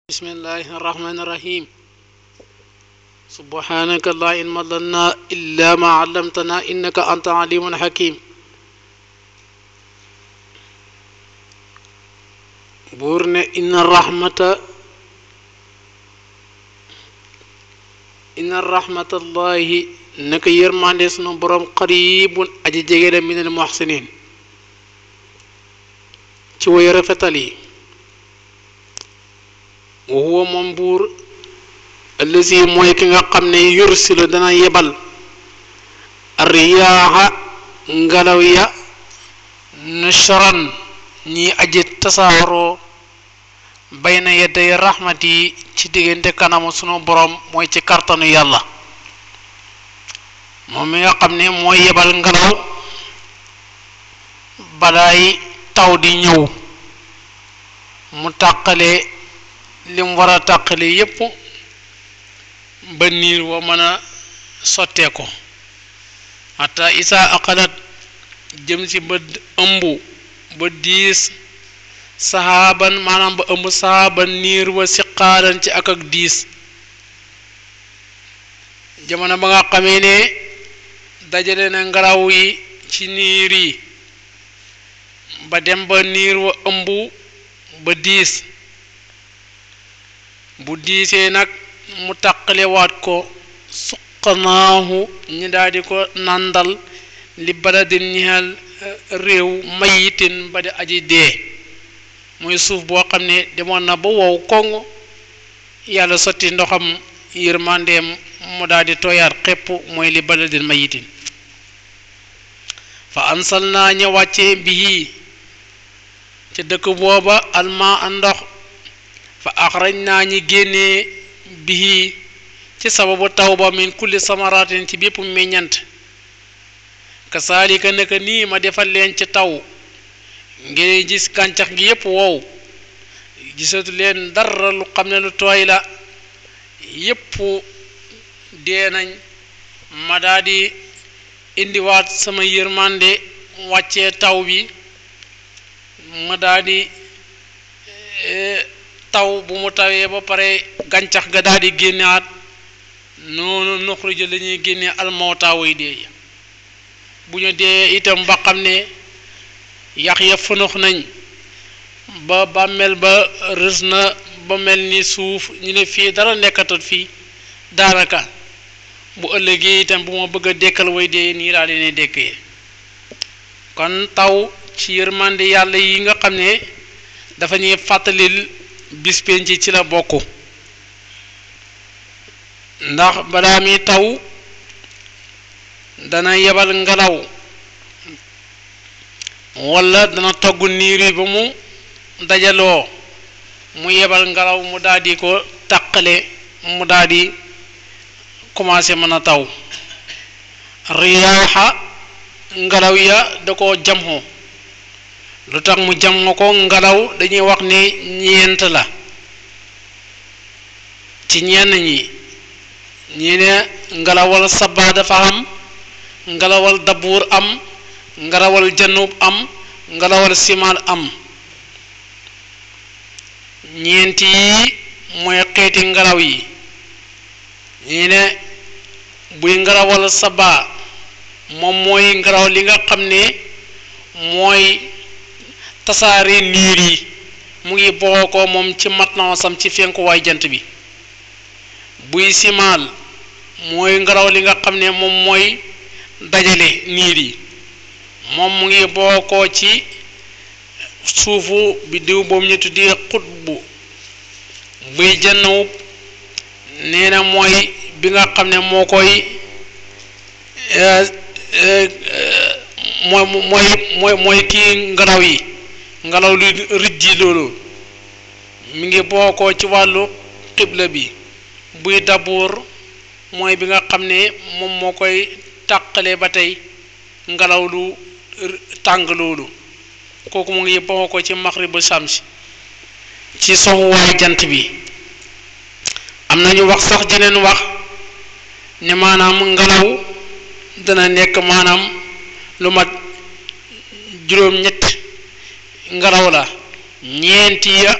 بسم الله الرحمن الرحيم سبحانك لا علم لنا إلا ما علمتنا إنك أنت عليم حكيم بورن إن الرحمة إن الرحمة الله نك يرمان سنو بروم قريب أجي جيجل من المحسنين ci way rafetal yi wa huwa moom buur allazi mooy ki nga xam ne yursilu dana yebal riyaaxa ngelaw ya nushran ñi aji tasaaroo bayna yedday raxmat yi ci diggante kanamu sunu borom mooy ci kartanu yàlla moom mi nga xam ne mooy yebal ngelaw balaay taw di ñëw mu tàqale lim war a tàqale yépp ba niir wa mën a sottee ko xata isa aqalat jëm si ba ëmb ba diis saxaaban maanaam ba ëmb saxaaban niir wa siqaalan ci ak ak diis jamono ba nga xamee ne dajale na ngelaw yi ci niir yi ba dem ba niir wa ëmb ba diis bu diisee nag mu taqalewaat ko suqanaahu ñi daldi ko nàndal li baladin ñihal réew mayitin ba di aji dee muy suuf boo xam ne demoon na ba wow koŋ yàlla sotti ndoxam yërmandeem mu daldi tooyaat xepp mooy li baladin mayitin fa ansal naa ña wàccee bii ca dëkk booba alma a ndox fa axraj naa ñi génnee bii ci sababu taw ba min kulli samaratin ci bépp meññant kasaalika naka nii ma defal leen ci taw ngeen gis gàncax gi yépp wow gisatu leen dara lu xam ne lu tooy la yépp dee nañ ma daldi indiwaat sama yërmande wàccee taw bi ma daldi taw bu mu tawee ba pare gàncax ga daldi génnaat noonu nuxruju la ñuy génne almawta way dee bu ñu dee itam ba xam ne yax ya funux nañ ba bàmmeel ba rës na ba mel ni suuf ñu ne fii dara nekkatul fii daanaka bu ëllëgee itam bu ma bëgg a dekkal way dee nii laa leen dekkee kon taw ci yërmande yàlla yi nga xam ne dafa ñuy fàttalil bis penc ci la bokk ndax balaa mi taw dana yebal ngelaw walla dana togg niir yi ba mu dajaloo mu yebal ngelaw mu daldi ko taqale mu daldi commencé mën a taw riyaaxa ngelaw ya da ko jamxo lu tax mu jam ko ngelaw dañuy wax ne ñeent la ci ñenn ñi ñi ne ngelawal sabaa dafa am ngelawal dabuur am ngelawal janub am ngelawal simaal am ñeent yi mooy xeeti ngelaw yi ñi ne buy ngelawal sabaa moom mooy ngelaw li nga xam ne mooy tasaare niir yi mu ngi boo ko moom ci matnaasam ci fenkuwaay jant bi buy simaal mooy ngelaw li nga xam ne moom mooy dajale niir yi moom mu ngi boo ko ci suufu biddiw boobu ñu tuddi xutbu buy jannawub nee na mooy bi nga xam ne moo koy mooy mooy mooy mooy kii ngelaw yi ngelaw lu rijji loolu mi ngi bokkoo ci wàllu xibla bi buy dabuur mooy bi nga xam ne moom moo koy tàqale ba tey ngelaw lu tàng loolu kooku mu ngi bokkoo ci maxribu samsi ci soxuwaay jant bi am nañu wax sax jeneen wax ne maanaam ngelaw dana nekk maanaam lu mat juróom-ñett ngelaw la ñeenti ya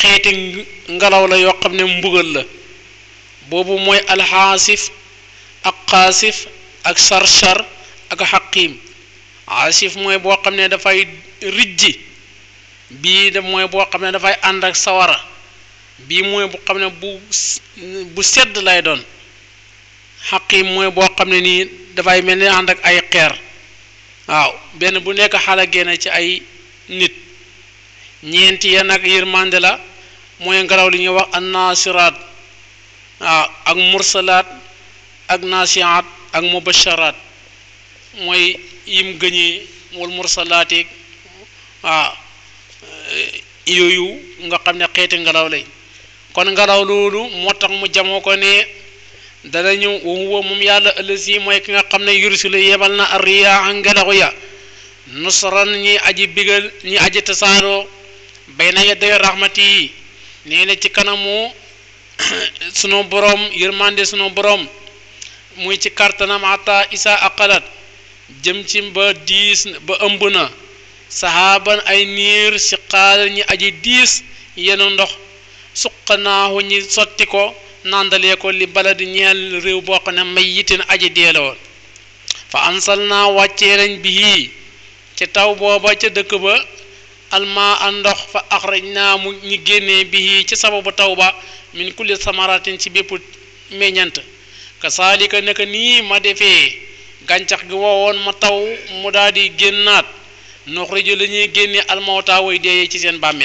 xeeti ngelaw la yoo xam ne mbugal la boobu mooy alxaasif ak xaasif ak sarchar ak xaqiim asif mooy boo xam ne dafay rijji bii da mooy boo xam ne dafay ànd ak sawara bii mooy bu xam ne bu bu sedd lay doon xaqiim mooy boo xam ne nii dafay mel ni ànd ak ay xeer waaw benn bu nekk xala génne ci ay nit ñeenti ya nag yërmande la mooy ngelaw li ñuy wax an naasiraat waaw ak mursalaat ak naasiaat ak mubasharaat mooy yim gëñee wal mursalaati waaw yooyu nga xam ne xeeti ngelaw lay kon ngelaw loolu moo tax mu jamoo ko ne dana ñëw wa huwa moom yàlla ëllësi mooy ki nga xam ne yursilu yebal na arriyaa ngelaw ya nusran ñi aji bigal ñi aji tasaaroo bayna yaday rahmati yi nee na ci kanamu sunu borom yërmande sunu borom muy ci kartanam ata isa aqalat jëm ci ba diis ba ëmb na saxaaban ay niir si xaal ñi aji diis yenu ndox suqanaahu ñi sotti ko nandalee ko li baladi ñeel réew boo xam ne may yitin aji deela woon fa ansal naa wàccee nañ bi ci taw booba ca dëkk ba alma a ndox fa axraj naa mu ñi génnee bi ci sababu taw ba min kulli samaratin ci bépp meññant kasaalika naka nii ma defee gàncax gi woowoon ma taw mu daal di génnaat nuxriju la ñuy génne almawta way deeyee ci seen bàmmeel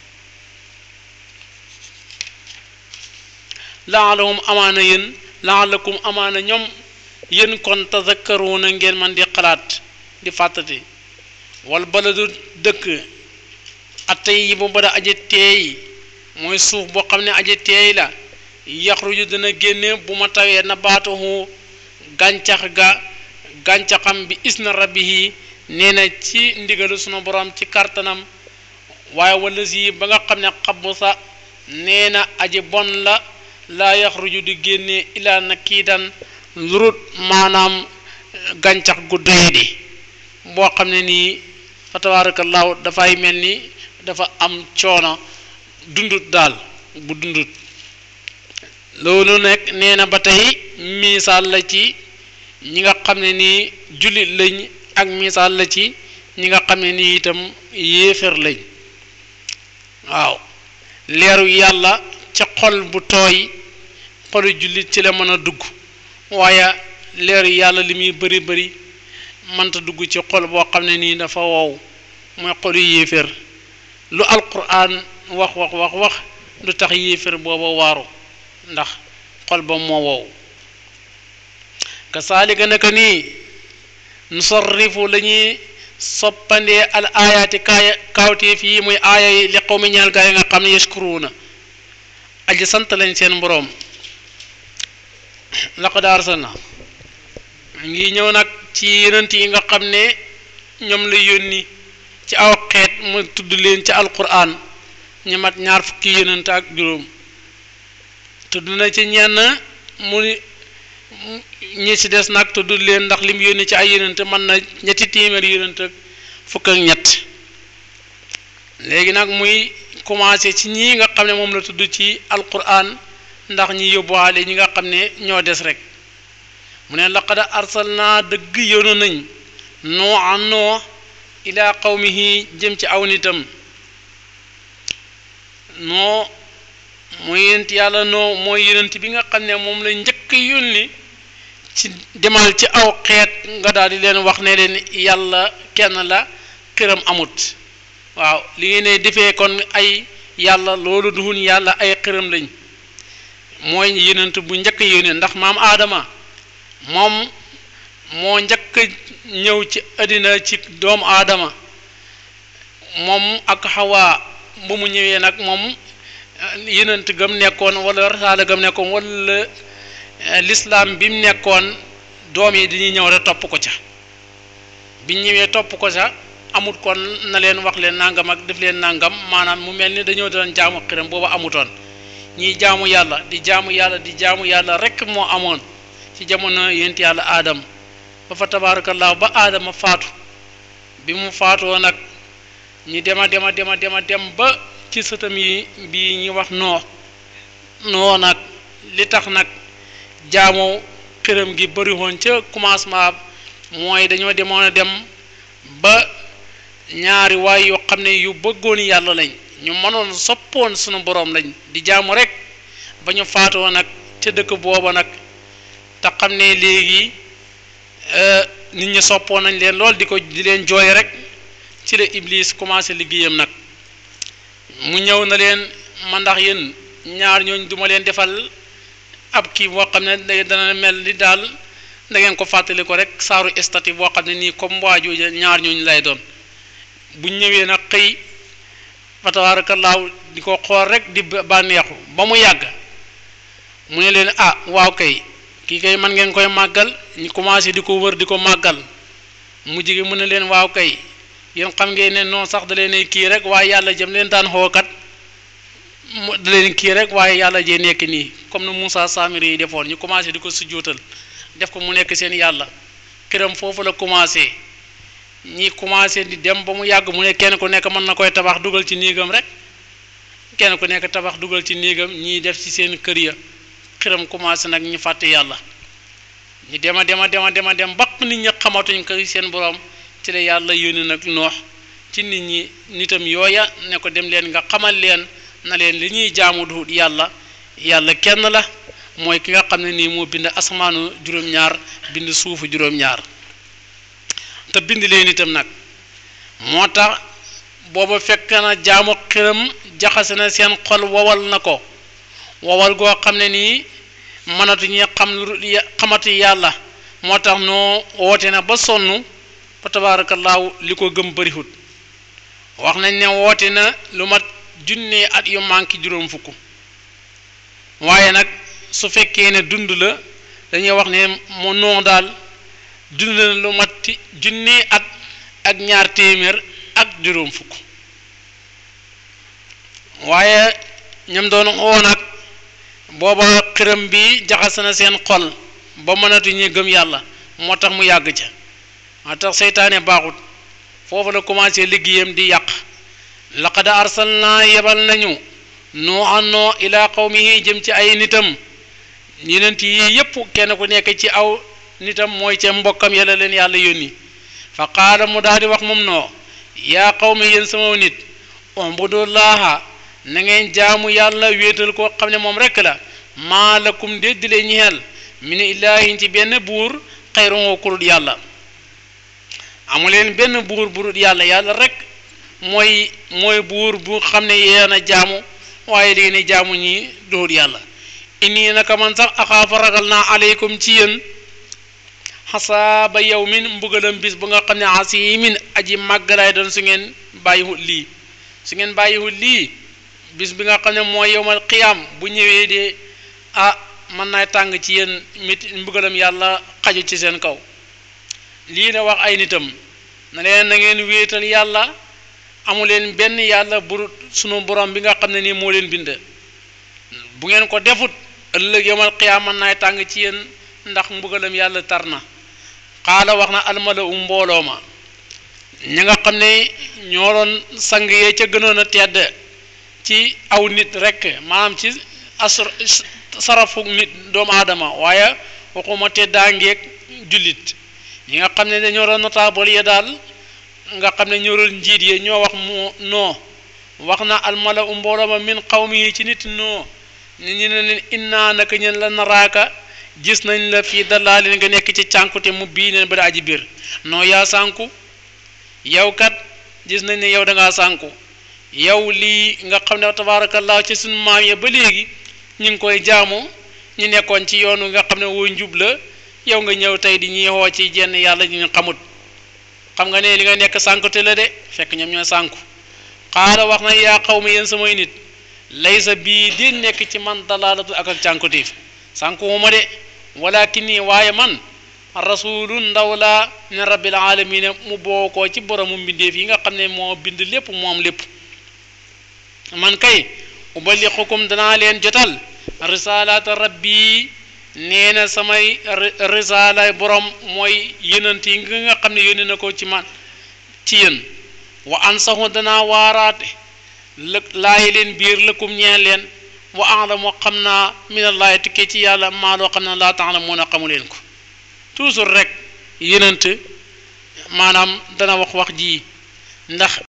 laalahum amaana yéen laalakum amaana ñoom yéen kon tazakkaruuna ngeen man di xalaat di fàttati wal baladu dëkk attey yi bu bada aji teey mooy suuf boo xam ne aji teey la yaxruju dana génne bu ma tawee na baatuhu gàncax ga gàncaxam bi isna rabbihi nee na ci ndigalu sunu borom ci kartanam waaye wala si ba nga xam ne xabu sa nee na aji bon la laa yaxruju di génne ilaa na kii dan lurut maanaam gàncax gu doyadi boo xam ne nii fa tabaarakallaahu dafay mel ni dafa am coono dundut daal bu dundut loolu nekk nee na ba tey misaal la ci ñi nga xam ne nii jullit lañ ak misaal la ci ñi nga xam ne nii itam yéefar lañ waaw leeru yàlla ca xol bu tooy xolu jullit ci la mën a dugg waaye leeru yàlla li muy bëri bëri mënta dugg ci xol boo xam ne nii dafa wow mooy xolu yéefar lu alquran wax wax wax wax du tax yéefar booba waaru ndax xol ba moo wow kasaalika naka nii nusarrifu la ñuy soppandee al aayaati kaaya kaawteef yi muy aaya yi li xaw mi ñaal gaa yi nga xam ne yashkuruuna aji sant lañ seen boroom laqad arsalna ngi ñëw nag ci yonent yi nga xam ne ñoom la yónni ci aw xeet mu tudd leen ci alquran ñu mat ñaar fukki yonent ak juróom tudd na ci ñenn mu ñi ci des nag tudd leen ndax lim yónni ci ay yonent mën na ñetti téeméer yonent ak fukk ak ñett léegi nag muy commencé ci ñi nga xam ne moom la tudd ci alquran ndax ñi yóbbuwaale ñi nga xam ne ñoo des rek mu ne laqad arsalna dëgg yoonu nañ noo an noo ila qawmihi jëm ci aw nitam noo mooy yonent yàlla noo mooy yonent bi nga xam ne moom la njëkk yónni ci demal ci aw xeet nga daal di leen wax ne leen yàlla kenn la xiram amut waaw li ngeen ne defee kon ay yàlla loolu duhun yàlla ay xiram lañ mooy yonent bu njëkk yónni ndax maam aadama moom moo njëkk ñëw ci àddina ci doomu aadama moom ak xawaa bu mu ñëwee nag moom yonent gam nekkoon wala rasaala gam nekkoon wala lislaam bi mu nekkoon doom yi dañuy ñëw rek topp ko ca biñ ñëwee topp ko ca amut kon na leen wax leen nangam ak def leen nangam maanaam mu mel ni dañoo doon jaamu xiram booba amutoon ñiy jaamu yàlla di jaamu yàlla di jaamu yàlla rek moo amoon ci jamono yent yàlla aadam ba fa tabaarakallaahu ba aadama faatu bi mu faatoo nag ñi dema dema dema dema dem ba ci sëtam yi bii ñuy wax noo noo nag li tax nag jaamu këram gi bëri woon ca commencement mooy dañoo demoon a dem ba ñaari waay yoo xam ne yu bëggoon yàlla lañ ñu mënoon soppoon sunu borom lañ di jaamu rek ba ñu faatoo nag ca dëkk booba nag te xam ne léegi nit ñi soppoon nañ leen lool di ko di leen jooy rek ci la Iblis commencé liggéeyam nag mu ñëw na leen man ndax yéen ñaar ñooñ duma leen defal ab kii boo xam ne dana mel ni daal da ngeen ko fàttali ko rek saaru estati boo xam ne nii comme waaju ñaar ñooñu lay doon buñ ñëwee nag xëy fa tabaarakallaahu di ko xool rek di bànneexu ba mu yàgg mu ne leen ah waaw kay kii kay man ngeen koy màggal ñu commencé di ko wër di ko màggal mu jigi mu ne leen waaw kay yéen xam ngeen ne noonu sax da leen kii rek waaye yàlla jëm leen daan xookat mu da leen kii rek waaye yàlla jee nekk nii comme ne Moussa Samiri yi defoon ñu commencé di ko sujjóotal def ko mu nekk seen yàlla këram foofu la commencé ñi commencé di dem ba mu yàgg mu ne kenn ku nekk mën na koy tabax dugal ci néegam rek kenn ku nekk tabax dugal ci néegam ñii def ci seen kër ya këram commencé nag ñu fàtte yàlla ñu dema dema dema dema dem ba nit ñi xamatuñ ko seen borom ci la yàlla yónni nag noox ci nit ñi nitam yooya ne ko dem leen nga xamal leen na leen li ñuy jaamu du yàlla yàlla kenn la mooy ki nga xam ne nii moo bind asamaanu juróom-ñaar bind suufu juróom-ñaar te bind leen itam nag moo tax booba fekk na jaamu xiram jaxase na seen xol wowal na ko wowal goo xam ne nii mënatuñu xam xamati yàlla moo tax noo woote na ba sonn fa tabaarakallaahu li ko gëm bëriwut wax nañ ne woote na lu mat junne at yu manqué juróom fukk waaye nag su fekkee ne dund la dañuy wax ne mu noo daal dund na lu mat junne at ak ñaar téeméer ak juróom fukk waaye ñam doon oo nag booba xiram bi jaxase na seen xol ba mënatuñu gëm yàlla moo tax mu yàgg ca moo tax seytaane baaxut foofu la commencé liggéeyam di yàq laqad arsalna yebal nañu noo annoo ilaa qawmihi jëm ci ay nitam yenent yi yépp kenn ku nekk ci aw nitam mooy ca mbokkam yàlla leen yàlla yónni fa qaala mu daal di wax moom noo yaa qawmi yéen sama nit umbudullaha na ngeen jaamu yàlla wéetal koo xam ne moom rekk la maa lakum déddi leen ñeel min ilaahin ci benn buur xayrun kurut yàlla amu leen benn buur burut yàlla yàlla rek mooy mooy buur bu xam ne yéen a jaamu waaye léegi ne jaamu ñi dóor yàlla inni naka man sax axaafa ragal naa aleykum ci yéen xasaaba yow min mbugalam bis bu nga xam ne asimin aji màggalaay doon su ngeen bàyyiwut lii su ngeen bàyyiwut lii bis bi nga xam ne mooy yowmal qiyaam bu ñëwee de ah mën naa tàng ci yéen mit mbugalam yàlla xaju ci seen kaw lii la wax ay nitam na leen na ngeen wéetal yàlla amu leen benn yàlla bu sunu borom bi nga xam ne nii moo leen bind bu ngeen ko defut ëllëg yowmal qiyaam mën naay tàng ci yéen ndax mbugalam yàlla tar na xaala wax na almala u mbooloo ma ñi nga xam ne ñoo doon sang yee ca gënoon a tedd ci aw nit rek maanaam ci asr sarafu nit doomu aadama waaye waxuma teddaangeeg jullit ñi nga xam ne dañoo doon notable ya daal nga xam ne ñoo doon njiit yi ñoo wax mu noo wax na almala u mbooloo ma min xawmi yi ci nit noo ñu ne leen innaa naka ñeen la naraaka gis nañ la fii dalaalin nga nekk ci cànkute mu bii neen ba da aji biir noo yaa sànku yow kat gis nañ ne yow da ngaa sànku yow lii nga xam ne tabaarakallaa ci suñu maam ya ba léegi ñu ngi koy jaamu ñu nekkoon ci yoonu nga xam ne woo njub la yow nga ñëw tey di ñuy xoo ci jenn yàlla ñu xamut xam nga ne li nga nekk sànkute la de fekk ñoom ñoo sànku xaala wax na yaa xaw ma yéen samay nit laysa bii di nekk ci man dalaalatu ak ak cànkutéef sànkuwuma de walakin nii waaye man rasulu ndaw laa min rabbil alamina mu bookoo ci boromu mbindeef yi nga xam ne moo bind lépp moom lépp man kay ubalixukum danaa leen jotal risalaata rabbi nee na samay risala borom mooy yonent yi nga xam ne yónni na ko ci man ci yéen wa ansahu danaa waaraate lëg laayi leen biir lëkkum ñeen leen wa alamu xam naa minallaahi tukkee ci yàlla maa loo xam ne laa ta'lamuuna xamu leen ko toujours rek yenent maanaam dana wax wax ji ndax